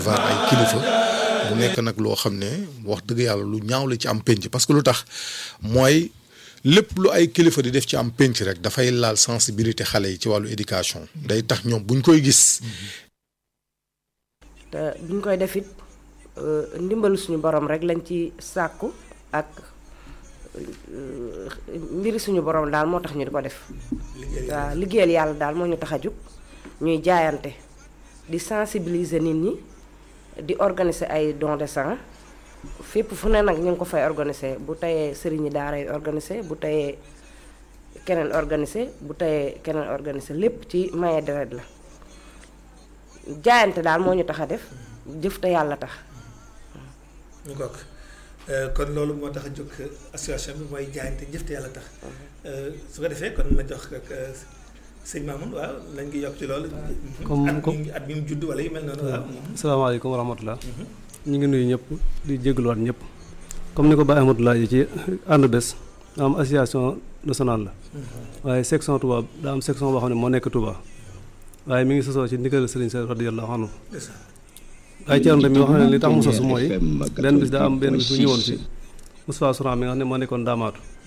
var ay kilifa mu nekk nag loo xam ne wax dëgg yàlla lu ñaaw la ci am penc parce que lu tax mooy lépp lu ay kilifa di def ci am penc rek dafay laal sensibilité xale yi ci wàllu éducation day tax ñoom buñ koy gis te buñ koy def it ndimbalu suñu borom rek lañ ci sàkku ak mbiri suñu borom daal moo tax ñu di ko def waaw liggéeyal yàlla daal moo ñu tax a jug ñuy jaayante di sensibiliser nit ñi di organiser ay don de sang fépp fu ne nag ñu ngi ko fay organiser bu tayee sëriñi daara yi organiser bu tayee keneen organiser bu tayee keneen organiser lépp ci maye deret la jaayante daal moo ñu tax a def jëf te yàlla tax ñu ko kon loolu moo tax a jóg association bi mooy jaayante jëf te yàlla tax su ko defee kon ma jox ak sëñ Mamoun waaw lañ ngi yokk ci loolu. comme at comme mi at mi mu judd wala yu mel noonu waaw. asalaamaaleykum wa rahmatulah. ñu ngi nuyu ñëpp di jégaluwaat ñëpp. comme ni ko Baye Amadou laaj ci ànd bés am association nationale la. waaye section Touba daa am section boo xam ne moo nekk Touba. waaye mi ngi sosoo ci ndigal Serigne Sall radiyallahu anhu waaye Thierno mi wax na ne li tax mu sosu mooy benn bis daa am benn bis bu ñëwoon ci Moustapha Souran mi nga xam ne moo nekkoon daamaatu